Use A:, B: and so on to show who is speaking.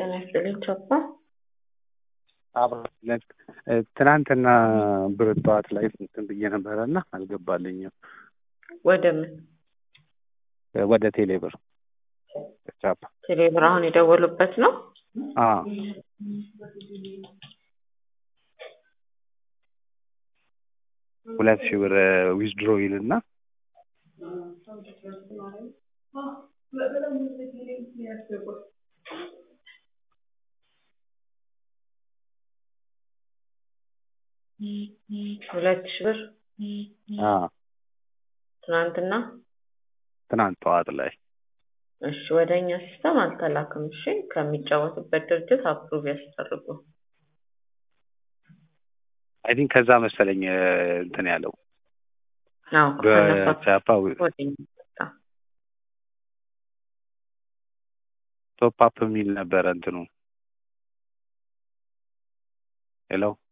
A: ጤና ይስጥልኝ ቾፓ።
B: አብረን ትናንትና ብር ጠዋት ላይ እንትን ብዬ ነበረ እና አልገባልኝም
A: ወደ ምን
B: ወደ ቴሌ ብር ቻፓ
A: ቴሌብር አሁን የደወሉበት ነው?
B: አዎ ሁለት ሺህ ብር ዊዝድሮ ይልና
A: ሁለት ሺህ ብር
B: አዎ
A: ትናንትና።
B: ትናንት ጠዋት ላይ
A: እሺ ወደ እኛ ሲስተም አልተላክም። እሺ ከሚጫወቱበት ድርጅት አፕሩቭ ያስደርጉ።
B: አይ ቲንክ ከዛ መሰለኝ እንትን ያለው
A: አዎ ከነሱ
B: በቻፓ
A: ወደ እኛ መጣ።
B: ቶፕ አፕ የሚል ነበረ እንትኑ ሄሎ